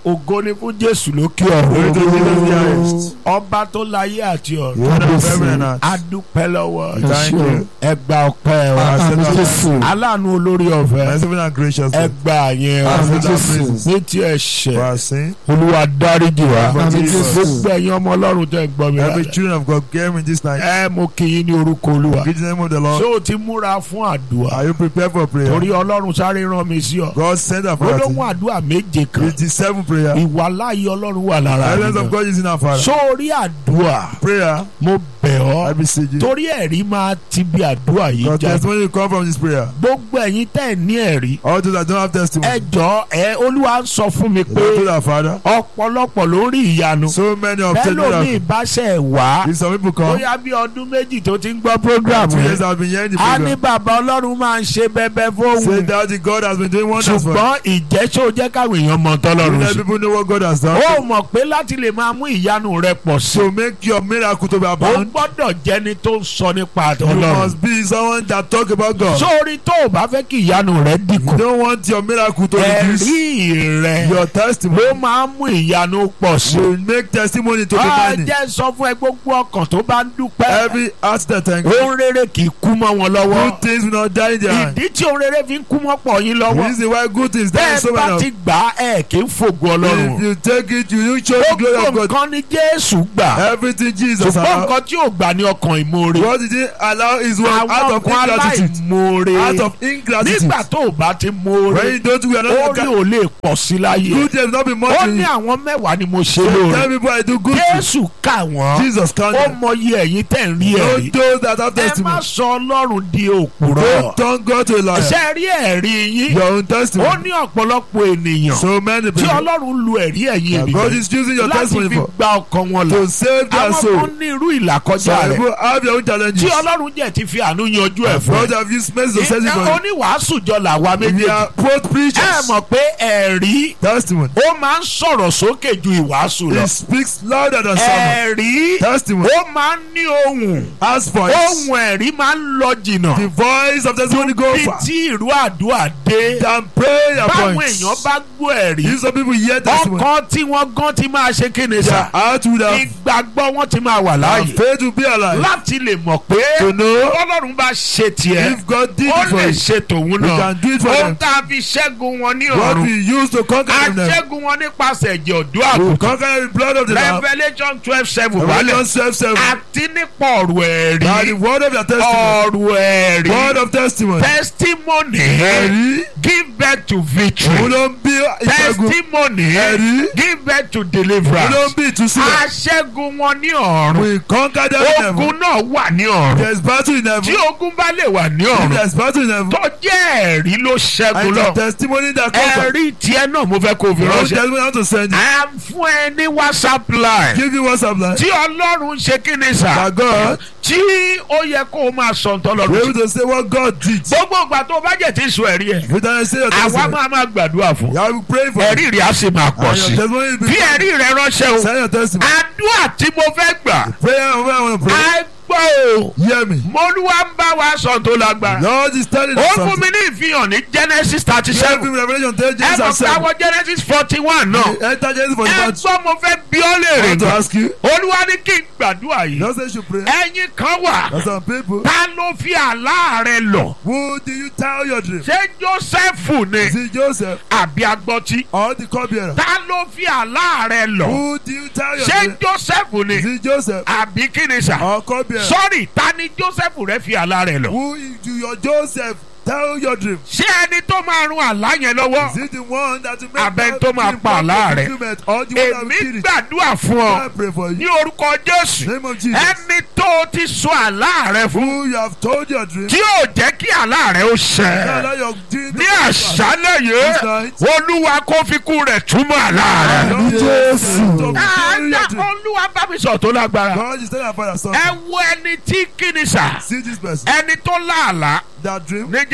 ògo ni fún jésù lókè Glory to Jesus the ọ̀run highest. ọba tó láyé àti ọ̀run Father of heaven and earth. a dúpẹ́ lọ́wọ́ Thank you. ẹ gba ọpẹ́ wa Àmín Jésù. aláàánú olórí ọ̀fẹ́ Merciful and gracious. ẹ God. gba àyẹn wa Àmín Jésù. ní ti ẹ̀ṣẹ̀ For our sin. olúwa dáríjì wa Àmín Jésù. gbogbo ẹ̀yin ọmọ ọlọ́run tẹ́ ń gbọ́ mi Every rárá children of God came in this night. ẹ mo kí yín ní orúkọ olúwa Greet the name of the ṣé Lord. o ti múra fún àdúrà Are you prepared for prayer? torí ọlọ́run sáré rán mi sí ọ God sent our prayer. olóhùn àdúrà méje kan It is seven prayer. ìwà láàyè ọlọ́run wà lára Presence of rẹ God is in our Father. sórí àdúrà Prayer. mo bẹ̀ I ọ́ beseech you. torí ẹ̀rí máa ti bí àdúrà yìí God jáde testimony will come from this prayer. gbogbo ẹ̀yin tẹ́ ẹ̀ ní ẹ̀rí All those that don't have ẹ testimony. jọ ẹ olúwa ń sọ fún mi They pé told our Father. ọ̀pọ̀lọpọ̀ ló ń rí ìyanu So many of bẹ́ẹ̀ them ló ní miracles. ìbáṣẹ̀ wá If some people come. bóyá bí ọdún méjì tó ti ń gbọ́ program Two years yẹn have been hearing the a ní program. bàbá ọlọ́run máa ń ṣe bẹ́bẹ́ Say fóun that the God has been doing wonders for us. ṣùgbọ́n ìjẹ́sọ́ jẹ́ káwọn èèyàn mọ You tọ́lọ́run let sí. people know what God has done. ó mọ̀ pé láti lè máa mú ìyanu rẹ pọ̀ sí So make your miracle to be ó abound. gbọ́dọ̀ jẹni tó ń sọ nípa You ọlọ́run must be someone that talk about God. sórí tó o bá fẹ́ kí ìyanu rẹ dínkù You don't want your miracle to reduce. ẹ̀rí rẹ Your testimony ló máa ń mú ìyanu pọ̀ sí. will make testimony to be a many. jẹ́ sọ fún ẹ gbogbo ọkàn tó bá ń dúpẹ́ Every heart that thank you. ohun rere kì í kú mọ́ wọn lọ́wọ́ Good things will not die in their hand. ìdí tí ohun rere fi ń kú mọ́ pọ̀ yín The lọ́wọ́ reason why good things die in so bẹ́ẹ̀ bá many ti of gbà á ẹ̀ kì í fògo If ọlọ́run you take it, you you show the glory gbogbo of God. nǹkan ni jésù gbà Everything Jesus ṣùgbọ́n allowed. nǹkan tí ò gbà ní ọkàn ìmoore What did he allow is one out àwọn of kan ingratitude. aláìmoore Out of ingratitude. nígbà tó o bá ti When moore you don't, we are ó not ní ò lè pọ̀ sí láyé good things not be much ó in ní you. àwọn mẹ́wàá ni mo ṣe Tell lóore people I do good things. jésù kà wọ́n Jesus ó can. mọyì ẹ̀yin tẹ̀ ń rí Don't ẹ̀rí those that have ẹ má testimony. sọ ọlọ́run di òpùrọ̀ Don't turn God to a liar. ṣe rí ẹ̀rí yín Your own ó testimony. ní ọ̀pọ̀lọpọ̀ ènìyàn So many tí people. ọlọ́run lu ẹ̀rí ẹ̀yin that God ènìyàn is using your láti testimony fi for. gba ọkàn wọn là To save their àwọn soul. kan ní irú ìlàkọjá Some rẹ̀ people have their own challenges. tí ọlọ́run jẹ́ ti fi àánú yanjú ẹ̀ fún God have used mercy to set it ẹ for you. oníwàásù jọ làwa We méjèèjì are both ẹ preachers. mọ̀ pé ẹ̀rí Testimony. ó máa ń sọ̀rọ̀ sókè ju ìwàásù lọ It speaks louder than sermon. ẹ̀rí Testimony. ó máa ń ní ohùn As voice. ohùn ẹ̀rí máa ń lọ jìnnà The voice of testimony go bí far. tí ìrú àdúrà dé Than prayer báwọn points. èèyàn bá gbọ́ ẹ̀rí If some people hear testimony. ọkàn tí wọ́n gan ti máa ṣe kéde Their sá heart would have. ìgbàgbọ́ wọn ti máa wà And láàyè faith will be alive. láti lè mọ̀ pé To know ọlọ́run bá ṣe tiẹ̀ if God did ó it for lè you. ṣe tòun We náà can do it for ó them. tá a fi ṣẹ́gun wọn ní What ọ̀run we use to conquer them. aṣẹ́gun wọn nípasẹ̀ ẹ̀jẹ̀ ọ̀dọ́ We àgùntàn conquer the blood of the Lamb. revelation twelve seven wálẹ̀ Revelation 12 7. àti nípa ọ̀rọ̀ By the ẹ̀rí word of your testimony. ọ̀rọ̀ ẹ̀rí Word of testimony. testimony Ẹ̀rí. give birth to Òun victory ló ń bí ìṣẹ́gun. testimony Ẹ̀rí. give birth to Òun ló ń deliverance bí ìtúsílẹ̀. aṣẹ́gun wọn ní ọ̀run We conquer them in heaven. ogun náà wà ní ọ̀run There's battle in tí heaven. ogun bá lè wà ní If ọ̀run there's battle in heaven. tó jẹ́ ẹ̀rí ló ṣẹ́gun And the lọ testimony that comes. ẹ̀rí tiẹ̀ náà mo fẹ́ kó o fi Your own ránṣẹ́ testimony how to send it. à ń fún ẹ ní whatsapp line Give you WhatsApp line. tí ọlọ́run ṣe kí ni sà That God tí ó yẹ kó o máa sọ ntọ́ be lọ́run able to say what God did. gbogbo ìgbà tó o bá jẹ̀ tí sọ ẹ̀rí ẹ̀ You can say your àwa testimony. máa máa gbàdúrà fún You have prayed for it. ẹ̀rí rẹ̀ á sì máa pọ̀ And sí your testimony will be bí ẹ̀rí rẹ̀ ránṣẹ́ o Send your testimony. àdúrà tí mo fẹ́ gbà Prayer and where I want to pray. á gbọ́ o Hear me. mọ́lúwa ń bá wa sọ tó lágbára Lord is telling ó us fún something. mi ní ìfihàn ní genesis thirty Give seven him Revelation 10, ẹ James mọ̀ and pé 7. àwọn genesis forty one náà Enter Genesis for the ẹ batch. gbọ́ mo fẹ́ bí ọ́ I léèrè want to gan ask you. olúwa ní kí n gbàdúrà yìí Don't say you should pray. ẹ̀yin kan wà There's some people. ta ló fi àlá rẹ lọ Who do you tell your dream? ṣé jósẹ́fù ni Is it Joseph àbí agbọ́tí or the cupbearer? ta ló fi àlá rẹ lọ Who do you tell your ṣé dream? jósẹ́fù Is ni it Joseph àbí kí ni sà or cupbearer? sọ́ọ̀rì ta ni jósẹ́fù rẹ fi àlá rẹ lọ Who do your Joseph tell your dream? ṣé ẹni tó máa run àlá yẹn lọ́wọ́ Is it the one that will make Abẹ́ that tó máa dream pa come àlá to rẹ̀. fulfillment or the one that èmi will kill it? gbàdúrà fún ọ I pray for ní you. orúkọ jésù Name of Jesus. ẹni tó o ti sọ àlá rẹ fún Who you have told your dream. tí yóò jẹ́ kí àlá rẹ ó Now ṣẹ allow your dream to ní come to pass. àṣálẹ̀ yìí This night. olúwa kó fi kú rẹ̀ túmọ̀ àlá rẹ. Lord, Jésù. to fulfill Àdá your dream. olúwa bá mi sọ tó lágbára. God is telling our father ẹ something. wo ẹni tí kìíní sà See this person. ẹni tó láàlá That dream. ní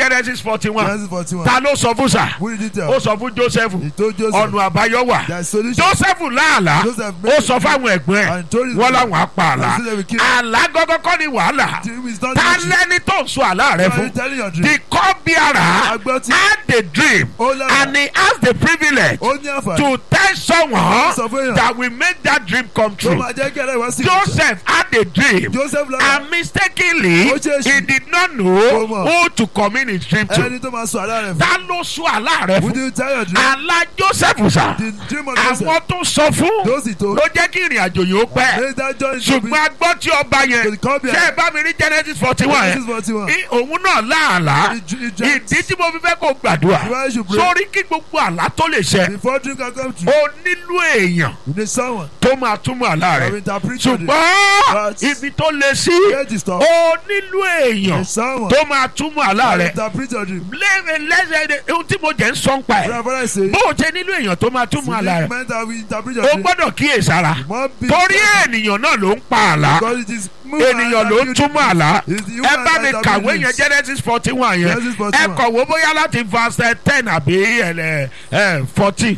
genesis forty one Genesis forty-one. ta ló sọ fún sà Who did he tell? ó sọ fún joseph He told Joseph. ọ̀nà àbáyọ wà There is solution. joseph láàlá Joseph ó sọ fáwọn ẹ̀gbọ́n ẹ̀ And told his wọ́n brother. láwọn á pa àlá And so they will kill him. àlá gọ́gọ́ kọ́ ni wàhálà He is not ta the lẹ́ni tó ń sọ àlá rẹ Are you fún telling your dream? the cupbearer Agbọ́tí. had the dream Ó lára. and he has the privilege Ó ní àǹfààní. to tell someone Sọ fún èèyàn. that will make that dream come Tó true máa jẹ́ kí ẹlẹ́yìn wá sí. joseph had a dream Joseph lára. and mistakenly Ó ṣèèṣì. he did not Ó know mọ̀. who to commit his dream to Ẹni tó máa sọ àlá rẹ̀ fún. ta ló sọ àlá rẹ Who fún did you tell your dream? àlá joseph sà The dream of Joseph. àwọn tó sọ fún Those he told. ló jẹ́ kí ìrìn àjò yìí ó pẹ́ Make that joy to be. ṣùgbọ́n a gbọ́ tí ọba yẹn To the cupbearer. ṣé ẹ bá mi rí genesis forty one Genesis yẹn forty-one. Í- òun náà láàlá He dr- he dreamt. ìdí tí mo fi fẹ́ kó gbàdúrà Why you should pray. sórí kí gbogbo àlá tó lè ṣẹ Before dream can come true. ó nílò èèyàn You need someone. tó máa túmọ̀ àlá to rẹ̀ interpret your dream. ṣùgbọ́n But- ibi tó lè sí Get this stuff. ó nílò You èèyàn need someone. tó máa túmọ̀ àlá to rẹ̀ interpret your dream. lẹ́yìn lẹ́sẹ̀ ohun tí mo jẹ́ ń sọ ń pa ẹ̀ Brother, what I say. bó o ṣe nílò èèyàn tó máa túmọ̀ àlá rẹ̀ meant that we interpret your o dream. gbọ́dọ̀ kíyèsára More big torí ènìyàn náà ló ń pa àlá Because it is ènìyàn ló ń túmọ̀ àlá It's the ẹ human bá mi that kàwé yẹn believes. genesis forty one yẹn Genesis ẹ 41. kọ̀wé bóyá láti verse ten àbí fourteen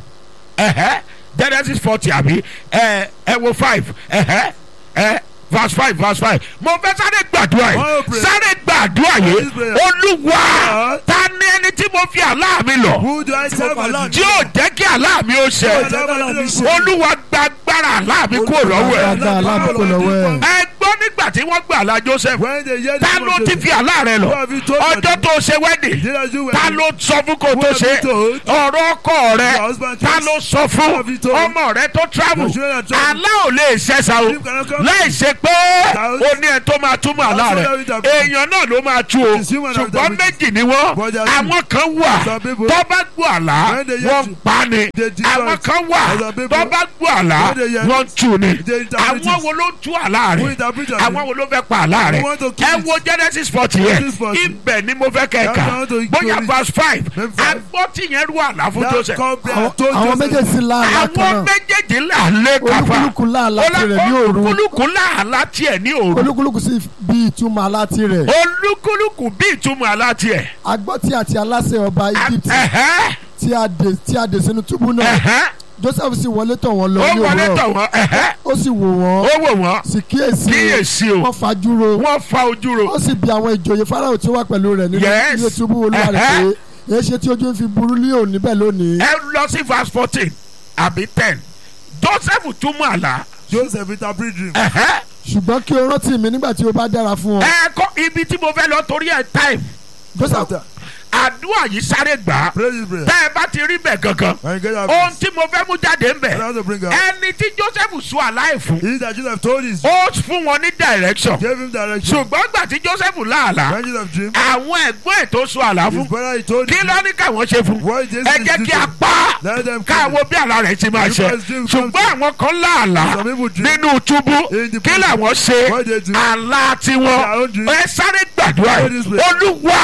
genesis forty àbí ẹ ẹ wo five ẹ̀hẹ́, ẹ verse five verse five mo fẹ́ sáré gbàdúrà Oh, yìí pray. sáré gbàdúrà yìí This prayer. olúwa Uh-huh. ta ni ẹni tí mo fi àlá mi lọ Who do I tell my Tí tí yóò jẹ́ kí àlá mi ó ṣẹ dream? olúwa gba agbára àlá mi kúrò lọ́wọ́ ẹ̀ Agbára aláàbò lọ́wọ́ ẹ̀. ẹ gbọ́ nígbà tí wọ́n gbà àlá joseph When they hear the ta dream ló of ti Joseph, fi àlá rẹ lọ Who have you told your ọjọ́ dream? tó ṣe wedding Did I do well? ta ló sọ fún kó Who tó have ṣe you told? ọ̀rọ̀ ọkọ rẹ Your husband ta chose? ló sọ Who fún have you told? ọmọ rẹ tó travel Your children are travel. àlá ò lè ṣẹ̀ṣà o Dream cannot come láì ṣe pé Thou- o ní ẹ tó máa túmọ̀ àlá That's rẹ what I will èèyàn náà ló máa tú o It's human that ṣùgbọ́n will- méjì ni wọ́n But there are àwọn kan wà Some people- tó bá gbọ́ àlá When they hear wọ́n to- pa ni They destroy àwọn it. kan wà There are people- tó bá gbọ́ àlá When they hear wọ́n tú ni They interpret àwọn it. wo ló tú àlá Who rẹ interpret your àwọn dream? wo ló fẹ́ pa àlá rẹ Who want to kill ẹ it? wo genesis forty yẹn Genesis 40. ibẹ̀ ni mo fẹ́ kẹ́ That's ká how to bóyá kill it. verse five Then five. agbọ́tì yẹn rú àlá fún That joseph cupbearer Àwọn told àwọn Joseph, méjèèjì láàlá àwọn kan náà méjèèjì là lé kápá olúkúlùkù láàlá tirẹ̀ ní òru olúkúlùkù làálá tiẹ̀ ní òru olúkúlùkù sì bí ìtumọ̀ àlá tirẹ̀ olúkúlùkù bí ìtumọ̀ àlá tiẹ̀ agbọ́tí àti aláṣẹ ọba Egypt ẹ̀hẹ́ tí a dè tí a dè sínú túbú náà ẹ̀hẹ́ Joseph sì wọlé tọ̀ wọ́n lọ ó ní wọlé tọ̀ òwúrọ̀ wọ́n ẹ̀hẹ́ ó sì wò wọ́n ó wò wọ́n sì kíyèsí kíyèsí o wọ́n fajúro wọ́n fa ojú ro ó sì bi àwọn ìjòyè Fáráò tí ó wà pẹ̀lú rẹ̀ nínú Yes. ilé túbú olúwa rẹ̀ Ẹ̀hẹ́. pé èé ṣe tí ojú ń fi burú ní òní bẹ́ẹ̀ lónìí ẹ lọ sí verse fourteen àbí ten joseph túmọ̀ àlá Joseph interpret dream. ẹ̀hẹ́ ṣùgbọ́n kí o rántí mi nígbà tí o bá dára fún ọ ẹ kọ́ ibi tí mo fẹ́ lọ torí ẹ̀ time Joseph After, àdúrà yìí sáré gbà á pray this prayer. tẹ́ ẹ bá ti rí bẹ̀ gangan And you get your ohun peace. tí mo fẹ́ mú jáde ń bẹ̀ What I want to bring out. ẹni tí joseph sọ àláì fún He that Joseph told his ó fún wọn ní direction gave him direction. ṣùgbọ́n gbà tí joseph láàlá When Joseph dream, àwọn ẹ̀gbọ́n ẹ̀ tó sọ àlá his fún brother he told kí him. ló ní káwọn ṣe fún What Jesus ẹ is jẹ́ kí a doing. pa á Let them kill káwọn him. bí àlá rẹ̀ ti máa ṣe Because dream ṣùgbọ́n comes àwọn kan láàlá Some people dream. nínú túbú In the kí prison. làwọn ṣe What they do. àlá tiwọn Their own dream. ẹ sáré gbàdúrà Pray yìí this prayer. olúwa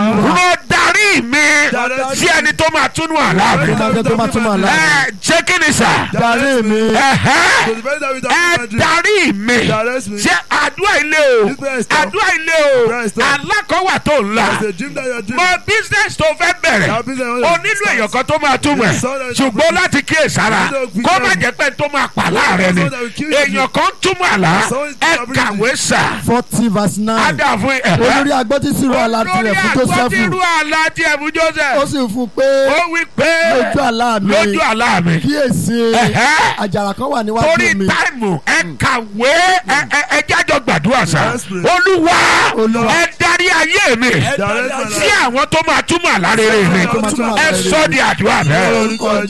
ló darí mi Direct sí ẹni tó máa túnú àlá mi Ọlọ́run tó máa túmọ̀ àlá ẹ ṣé kí ni sà darí mi ẹ̀hẹ́ So the very time we talk ẹ about dream, darí mi direct me. ṣé àdúrà ilé o This prayer is tough. àdúrà ilé o Prayer is tough. alákọ̀wà tó ń la There's a dream that you are mọ dreaming. business tó fẹ́ bẹ̀rẹ̀ That business you o want to nílò start. èèyàn kan tó máa túmọ̀ ẹ̀ Yes, sir. ṣùgbọ́n láti kíyè sára You don't kó be má there. jẹ́ pé tó máa pa láàrẹ̀ ni Someone that will kill you. èèyàn kan túmọ̀ àlá Someone is ẹ interpreting. kàwé sà forty verse nine ádà fún olórí agbọ́tí sì rọ àlá tirẹ̀ fún olórí Joseph àgbọ̀tìrú àlá tiẹ̀ fún ó Joseph sì fún un pé ó wí pé lójú àlá mi lójú àlá mi kíyèsí Ẹ̀hẹ́. àjàrà kan wà torí níwájú mi táìmù ẹ kàwé ẹ ẹ ẹ jájọ gbàdúrà sá Yes, please. olúwa Olúwa. ẹ darí ayé mi Direct my sí life. àwọn tó máa túmọ̀ àlá rere mi tó máa túmọ̀ àlá ẹ rere sọ di àdúrà bẹ́ẹ̀. Orúkọ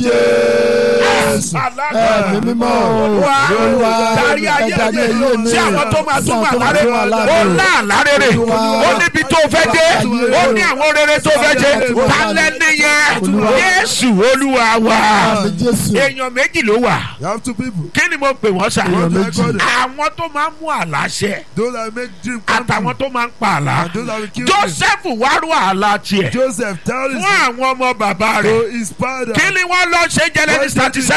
Jésù. ẹ̀mí mímọ́ Olúwa, Olúwa darí ayé ẹ darí mi ayé mi sí àwọn tó máa sí túmọ̀ àwọn tó àlá máa túmọ̀ àlá rere ó mi. lá àlá rere Olúwa. ó níbi tó fẹ́ dé ó ní àwọn rere tó fẹ́ ṣe Olúwa. tálẹ́ nìyẹn Olúwa. Jésù Olúwa wa Àmì Jésù èèyàn méjì ló wà You have two people. kí ni mo pè wọ́n sà What do I méjì. call them? àwọn tó máa ń mú àlá ṣẹ Those that make dream come àtàwọn true. tó máa ń pa àlá And those that will kill Joseph wá rú àlá tiẹ̀ Joseph tell his fún àwọn ọmọ bàbá to rẹ̀ his father. kí ni wọ́n lọ ṣe Genesis thirty seven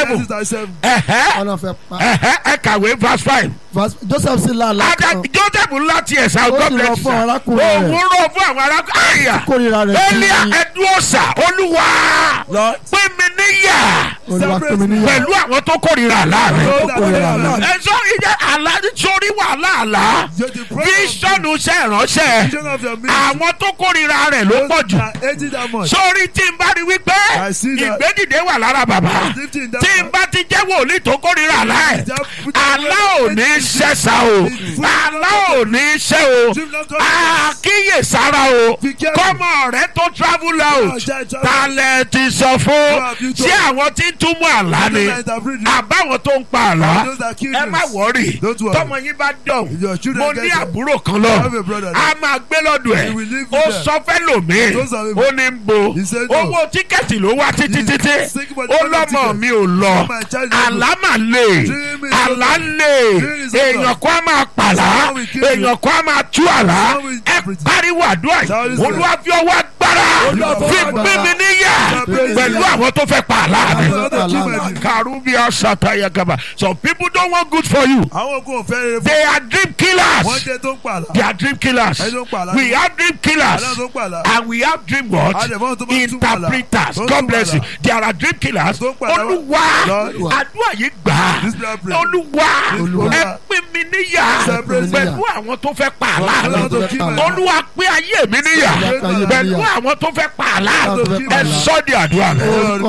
seven Genesis thirty seven. ẹ̀hẹ́ ọ̀nà fẹ́ pa ẹ̀hẹ́ ẹ kàwé verse five. Verse- Joseph sì lá àlá ada kan joseph ńlá tiẹ̀ sá Ó God sì bless lọ you, fún sir. arákùnrin rẹ̀. òun rọ fún àwọn arákùnrin àyà kórìíra rẹ̀ elia sí ẹdúọ̀sà olúwa Lord. pín mi níyà olúwa pín mi níyà pẹ̀lú àwọn tó kórìíra láàrin. Those that kórìíra are àlá. not. ẹ̀sọ́ ìjẹ́ àlá sórí wàhálà àlá You're the prophet of bíṣọ̀nù iṣẹ́ ìránṣẹ́ vision of your ministry. àwọn tó kórìíra rẹ̀ ló pọ̀ Those jù that hate it that much. sórí tí n bá rí wípé I see that. ìgbédìde wà lára bàbá Lifting that tí n man. bá ti jẹ́ wòlíì tó kórìíra àlá ẹ̀ That- àlá ò ní ṣẹ́sà o àlá ò ní ṣẹ́ o Dream not come. àkíyèsára o Be careful. kọ́mọ rẹ tó travel out Child, child. talẹ̀ ti sọ fún have you ṣé told? àwọn tí ń túmọ̀ àlá ni Those that interpret it. àbáwọn tó ń pa àlá Those that kill ẹ má dreams. wọrí Don't worry. tọmọ yín bá dọ̀hún If your children mo get ní there, àbúrò kan I lọ have a brother a máa gbé lọ́dọ̀ ẹ̀ He will live ó with them. sọ fẹ́ lòmíì Those are the- ó ní ń bo He said no. owó tíkẹ́ẹ̀tì ló wá títí He's títí thinking about the ó other lọ́mọ ticket. mi ò lọ My child is àlá mà lè Dream is àlá over. lè Dream is over. èèyàn kan á máa pàlà Someone will kill you. èèyàn kan á máa tú àlá Someone will ẹ interpret it. pariwo àdúrà yìí Someone is olúwa fi ọwọ́ agbára Olúwa fi fi ọwọ́ gbé mi níyà Someone pẹ̀lú is- àwọn tó fẹ́ pa àlá mi. Àwọn tó kill my dream. Karubia Sataya Gaba. Some people don't want good for you. Àwọn ogun ò fẹ́ rere fún. They are dream Wọ́n killers. jẹ́ tó ń pààlà. They are dream killers. Ẹni tó ń pààlà. We have dream killers. Àlọ́ tó ń pààlà. And we have dream what? Àdèmọ́ tó máa ń túmọ̀ àlà. Interpreters. Tó ń God túmọ̀ bless àlà. you. There are dream killers. Tó ń pààlà. Olúwa. Lord. Àdúrà yìí gbà. This prayer pray. Olúwa. Olúwa. Ẹ pín mi níyà. Separate me. Pẹ̀lú àwọn tó fẹ́ pa àlá Àwọn mi. tó kill my dream. Olúwa pín ayé mi níyà. Olúwa pín ayé mi Pẹ̀lú níyà. àwọn tó fẹ́ pa àlá Àwọn tó fẹ́ mi. pa Ẹ àlá. sọ́ di àdúrà mi. orúkọ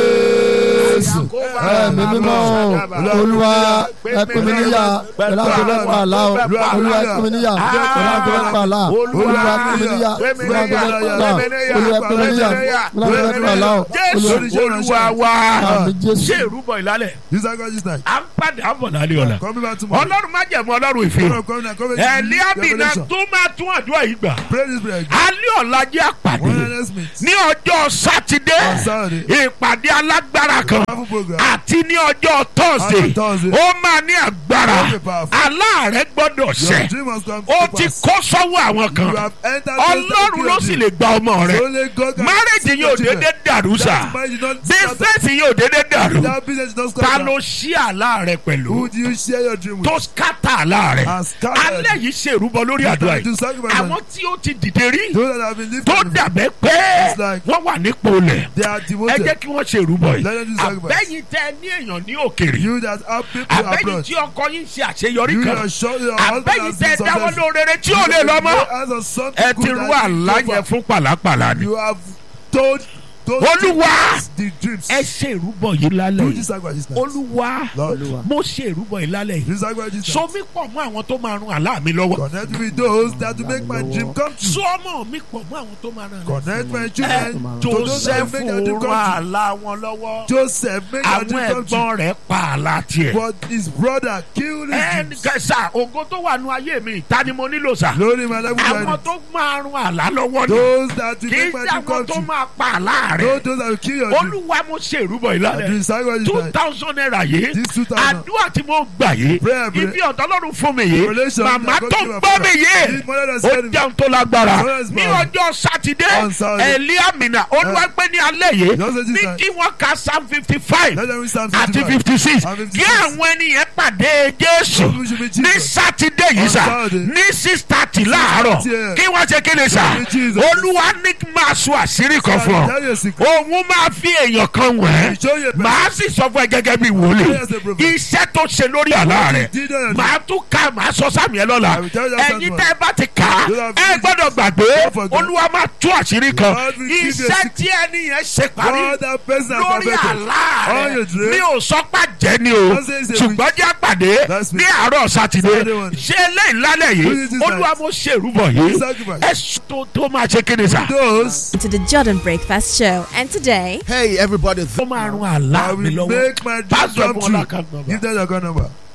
jésù ẹ̀mí mímọ́ o olúwa ẹ pín mi níyà pẹ̀lú àwọn tó fẹ́ pa àlá o olúwa ẹ pín mi níyà pẹ̀lú àwọn tó fẹ́ pa àlá olúwa pín mi níyà pẹ̀lú àwọn tó fẹ́ pa àlá olúwa pín mi níyà pẹ̀lú àwọn tó fẹ́ pa àlá o Jésù olúwa Olúwa wa Àmín, Jésù. ṣé ìrúbọ ìlálẹ̀ This is God this night. à ń padà bọ̀ lálẹ́ ọ̀la Coming back tomorrow. ọlọ́run má jẹ̀mú ọlọ́run Come ìfihàn on, come on, come on. ẹ̀líàbìnà Revelation. tó máa tún àdúrà yìí gbà Pray this prayer. alẹ́ ọ̀la jẹ́ àpàdé One honest meet. ní ọjọ́ sátidé On Saturday. ìpàdé alágbára kan Powerful program. àti ní ọjọ́ tọ́sídẹ̀ẹ́ On Thursday. ó máa ní agbára Very powerful. aláàrẹ gbọ́dọ̀ Your ṣẹ dream must come ó to ti pass. kó sọ́wọ́ àwọn You kan have entered those that ọlọ́run kill ló your sì dream. lè gba ọmọ rẹ Only God can márèjì save yóò your children. dédé dàrú sà That marriage is not scattered. bísíǹsì yóò dédé dàrú That business is not ta scattered. ló ṣí àlá rẹ pẹ̀lú Who do you share your dream with? tó skátà àlá rẹ And scattered. alẹ́ yìí ṣe ìrúbọ lórí àdúrà To yìí sacrifice àwọn them. tí ó ti dìde rí Those that have been lifted. tó dàbẹ́ pé It's like- wọ́n wà nípò lẹ̀ They are ẹ devoted. jẹ́ kí wọ́n ṣe ìrúbọ yìí Let them do sacrifice. àbẹ́yìn tẹ ní èèyàn ní òkèrè You that have people àbẹ́yìn abroad. tí ọkọ yín ṣe àṣeyọrí You kan that show your husband àbẹ́yìn has tẹ been dáwọ́ successful. lórere tí ò lè lọ mọ́ As of something ẹ ti good rú that is àlá over. yẹn fún pàlápàlà ni You have told told Olúwa! the dreams. ẹ ṣe ìrúbọ yìí lálẹ́ Do yìí this sacrifice now. olúwa Lord, mo ṣe ìrúbọ yìí lálẹ́ yìí do this sacrifice so now. mi pọ̀ mọ́ àwọn tó máa run àlá mi lọ́wọ́ Connect with those that will make my dream come true. so ọmọ mi pọ̀ mọ́ àwọn tó máa run àlá Connect my ẹ children to those that joseph will make their dream run come true. àlá wọn lọ́wọ́ Joseph make their àwọn dream come true. ẹ̀gbọ́n rẹ̀ pa àlá tiẹ̀ But his brother killed his ẹnì dreams. kẹsà ògo tó wà nù ayé mi ta ni mo nílò sà Glory my level àwọn journey. tó máa run àlá lọ́wọ́ ni Those that will kì í make my ṣe dream àwọn come tó true. máa pa àlá rẹ̀ Those those that will kill your dream. olúwa mo ṣe ìrúbọ yìí I do lálẹ́ this sacrifice two now. thousand naira yìí This two thousand. àdúrà tí mo gbà yìí Prayer, prayer. ibi ọ̀dọ́ lọ́run fún mi yìí Relation màmá that God tó give a gbọ́ mi prayer. yìí This mother that ó said- jẹun tó lágbára Prayer is ní power. ọjọ́ sátidé On Saturday. eliamina olúwa gbé ní alẹ́ yìí Just say this ní time. kí wọ́n ka psalm fifty five Let them read Psalm àti 55. fifty six And 56. kí àwọn ènìyàn pàdé jésù Those who should be Jesus. ní sátidé yìí On sà Saturday. ní six thirty láàárọ̀ 6:30 a.m. kí wọ́n ṣe kí ni sà Should be Jesus. olúwa ní kí n máa sọ àṣírí kan fún ọ Tell you a secret. òun máa fi èèyàn kan wẹ̀ Show you a person. màá sì sọ fún ẹ gẹ́gẹ́ bí wòlíì Yes, a prophet. iṣẹ́ tó ṣe lórí àlá rẹ̀ Did it. màá tún ká màá sọ sáàmì ẹ lọ́la I will tell you that ẹ̀yin one. tẹ́ ẹ bá ti kà á You have ẹ finished. gbọ́dọ̀ gbàgbé Don't forget. olúwa máa tú àṣírí kan God will give you a iṣẹ́ secret. tí ẹni yẹn ṣe parí God that person has lórí perfected. àlá All your rẹ̀ dreams. mi ò sọ pé jẹ́ ni o Don't say it's a ṣùgbọ́n jẹ́ àpàdé That's me. ní àárọ̀ sátidé Saturday one. ṣé eléyìí lálẹ́ Do yìí it this olúwa night. mo ṣe ìrúbọ yìí Sacrifice. ẹ sọ tó tó máa ṣe kéde sà Those to the Jordan Breakfast Show. And today, Hey everybody, tó máa run àlá I mi will lọ́wọ́ make my dream Pastor come Bola true. Kagbo. Give them your account number.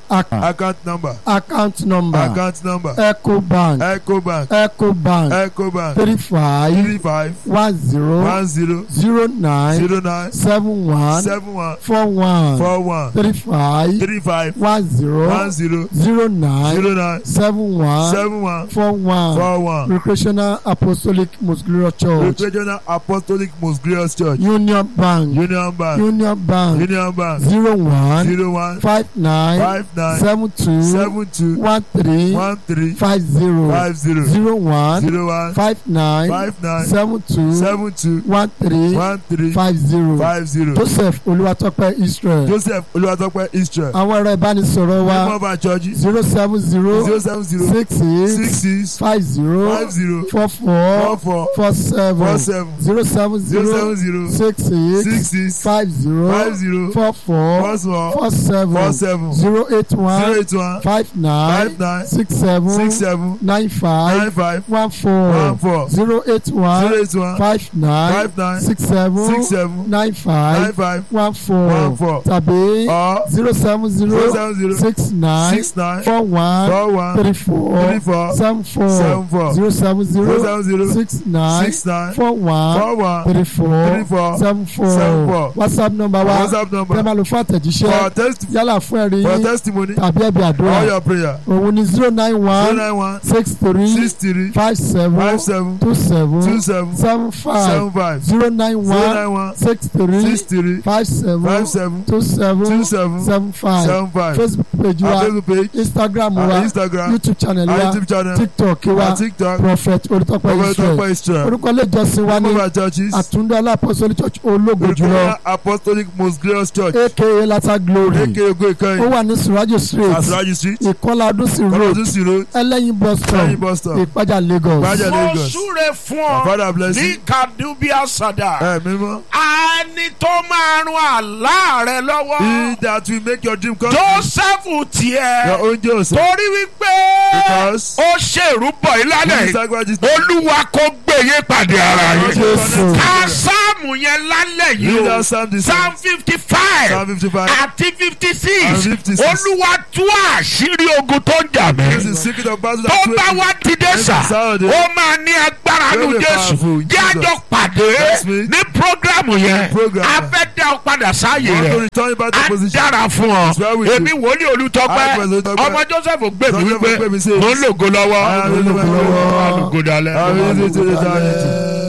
Ac- account number account number account number ecobank ecobank ecobank ecobank three five three five one zero one zero zero nine zero nine seven one seven one four one four one three five three five one zero one zero zero nine zero nine seven one seven one four one four one recreational apostolic most glorious church regional apostolic most glorious church union bank union bank union bank union bank zero one zero one five nine five nine seven two seven two one three one three five zero five zero zero one zero one five nine five nine seven two seven two one three one three five zero five zero joseph olúwatọ́pẹ́ israel joseph olùwàtọ́pẹ́ israel àwọn ẹ̀rọ ìbánisọ̀rọ̀ wa mọ́bà church zero seven zero zero seven zero six six eight six five zero five zero four four four four four seven four seven zero seven zero zero seven zero six eight six six five zero five zero four four four four four four seven seven zero eight zero one eight one five nine five nine six seven six seven nine nine five five one one four four zero eight zero one eight one five nine five nine six seven six seven nine nine five five one four one four tàbí or zero seven zero zero seven zero six nine six nine four one four one three four three four seven four seven four zero seven zero zero seven zero six nine six nine four one four one three four three four seven seven four four whatsapp number wa whatsapp tẹ́ number máa lò fún for àtẹ̀jíṣẹ́ test yálà fún ẹ̀rí for yín testimony tàbí ẹ̀bí all àdúrà your prayer òun ni zero nine zero one nine one six three six three five seven five seven two seven two seven seven five seven five zero nine zero one nine one six three six three five seven five seven two seven two seven seven five seven five facebook page our wa facebook page instagram our wa instagram youtube channel our wa youtube channel tiktok our wa tiktok prophet olùtọ́pẹ́ our israel top israel orúkọ ilé ìjọsìn wa ní mobile churches àtúndọ́ alápọ̀sọ́lì church ológo jùlọ Recruiter apostolic most glorious church aka lata glory aka ogo ó ìkẹyìn wà ní surajo street asiraji street ìkọlà adúsí road kọlọdún sí road ẹlẹ́yin bus stop lẹ́yìn bus stop ìpájà lagos Ìpájà mo Lagos. súre fún My ọ father bless ní you kadubia sada ẹ mímọ́ ẹni tó máa rún àlá rẹ he lọ́wọ́ that will make your dream come true joseph your tiẹ̀ own joseph torí wípé because ó ṣèrúbọ̀ ìlànà he sacrificed olúwa kò gbèyé pàdé ara yìí Jésù. ká sáàmù yẹn lálẹ́ yìí you o that psalm the psalm fifty five psalm fifty five àti fifty and six fifty six olúwa tú àṣírí ogun tó ń jà this mí is secret of battle tó that bá wait wá dìde sà Saturday. ó máa ní agbára nu Very jésù powerful, jẹ́ àjọ Jesus. pàdé Next week. ní programu yẹn Program. a fẹ́ dá ọ padà sáàyè want to rẹ̀ return back to a position dára fún ọ It's well with èmi wòlíì olùtọ́pẹ́ I was Olùtọ́pẹ́. ọmọ joseph gbèmí Joseph wípé gbèmí says, mo ń lògo lọ́wọ́ I am mo ń lògo lògo lọ́wọ́ lọ́wọ́. alùpùpù dalẹ̀. I will visit the eternity.